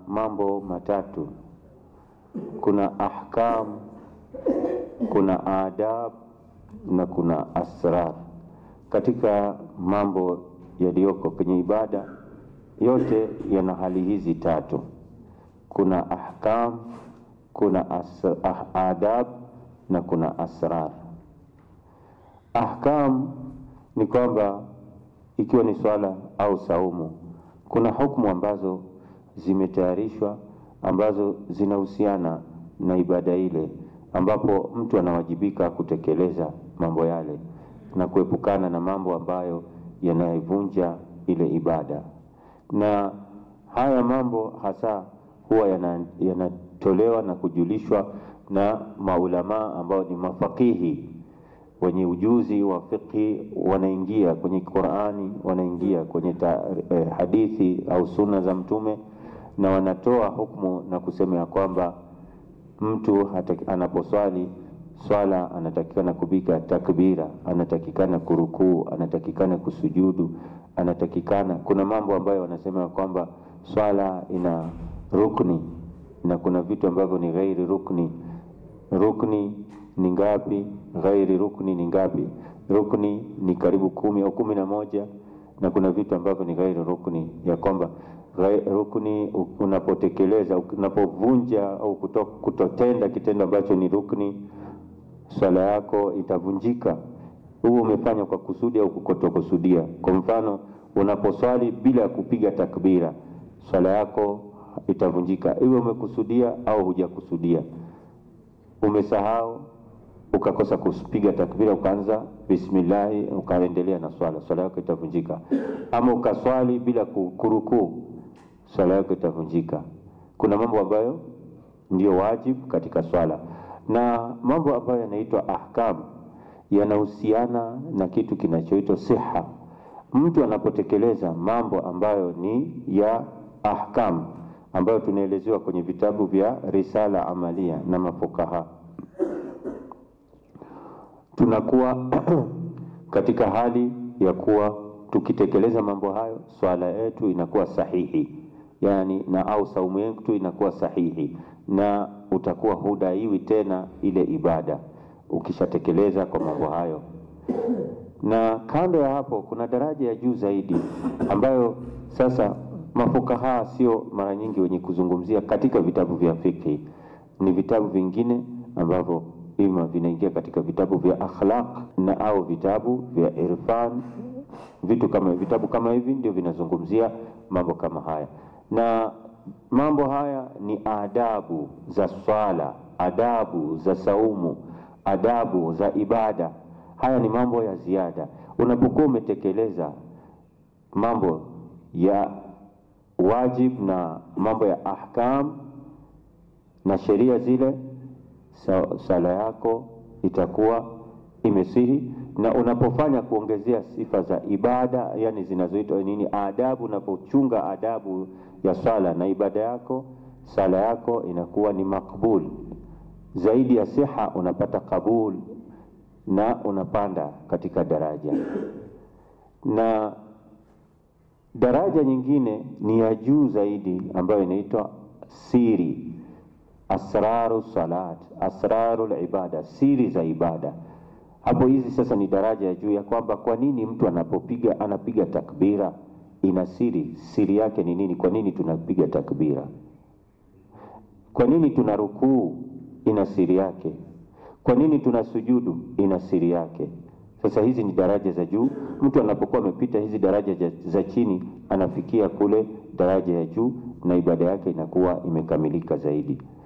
mambo matatu, kuna ahkam, kuna adab na kuna asrar. Katika mambo yaliyoko kwenye ibada yote yana hali hizi tatu, kuna ahkam, kuna as, ah, adab na kuna asrar. Ahkam ni kwamba ikiwa ni swala au saumu, kuna hukumu ambazo zimetayarishwa ambazo zinahusiana na ibada ile, ambapo mtu anawajibika kutekeleza mambo yale na kuepukana na mambo ambayo yanayovunja ile ibada. Na haya mambo hasa huwa yanatolewa yana na kujulishwa na maulamaa ambao ni mafakihi wenye ujuzi wa fiqhi, wanaingia kwenye Qur'ani, wanaingia kwenye ta, eh, hadithi au sunna za Mtume na wanatoa hukumu na kusema ya kwamba mtu anaposwali swala anatakikana kupiga takbira, anatakikana kurukuu, anatakikana kusujudu, anatakikana. Kuna mambo ambayo wanasema ya kwamba swala ina rukni na kuna vitu ambavyo ni ghairi rukni. Rukni ni ngapi? Ghairi rukni ni ngapi? Rukni ni karibu kumi au kumi na moja, na kuna vitu ambavyo ni ghairi rukni, ya kwamba rukni unapotekeleza, unapovunja au kuto, kutotenda kitendo ambacho ni rukni, swala yako itavunjika. Huu umefanya kwa kusudi au kutokusudia. Kwa mfano, unaposwali bila ya kupiga takbira, swala yako itavunjika, iwe umekusudia au hujakusudia. Umesahau ukakosa kupiga takbira, ukaanza bismillahi, ukaendelea na swala, swala yako itavunjika. Ama ukaswali bila kurukuu, swala yako itavunjika. Kuna mambo ambayo ndiyo wajibu katika swala na mambo ambayo yanaitwa ahkam yanahusiana na kitu kinachoitwa siha. Mtu anapotekeleza mambo ambayo ni ya ahkam ambayo tunaelezewa kwenye vitabu vya risala amalia na mafukaha, tunakuwa katika hali ya kuwa tukitekeleza mambo hayo swala yetu inakuwa sahihi, yani na au saumu yetu inakuwa sahihi na utakuwa hudaiwi tena ile ibada ukishatekeleza kwa mambo hayo. Na kando ya hapo, kuna daraja ya juu zaidi ambayo sasa mafukaha sio mara nyingi wenye kuzungumzia katika vitabu vya fikhi, ni vitabu vingine ambavyo ima vinaingia katika vitabu vya akhlaq na au vitabu vya irfan. Vitu kama vitabu kama hivi ndio vinazungumzia mambo kama haya na mambo haya ni adabu za swala, adabu za saumu, adabu za ibada. Haya ni mambo ya ziada. Unapokuwa umetekeleza mambo ya wajib na mambo ya ahkam na sheria zile, sala yako itakuwa imesihi. Na unapofanya kuongezea sifa za ibada, yani zinazoitwa nini, adabu, unapochunga adabu ya swala na ibada yako, sala yako inakuwa ni makbul zaidi ya siha, unapata kabul na unapanda katika daraja. Na daraja nyingine ni ya juu zaidi ambayo inaitwa siri, asraru salat, asraru ibada, siri za ibada. Hapo hizi sasa ni daraja ya juu ya kwamba kwa nini mtu anapopiga anapiga takbira ina siri. Siri yake ni nini? Kwa nini tunapiga takbira? Kwa nini tuna rukuu? Ina siri yake. Kwa nini tuna sujudu? Ina siri yake. Sasa hizi ni daraja za juu. Mtu anapokuwa amepita hizi daraja za chini, anafikia kule daraja ya juu, na ibada yake inakuwa imekamilika zaidi.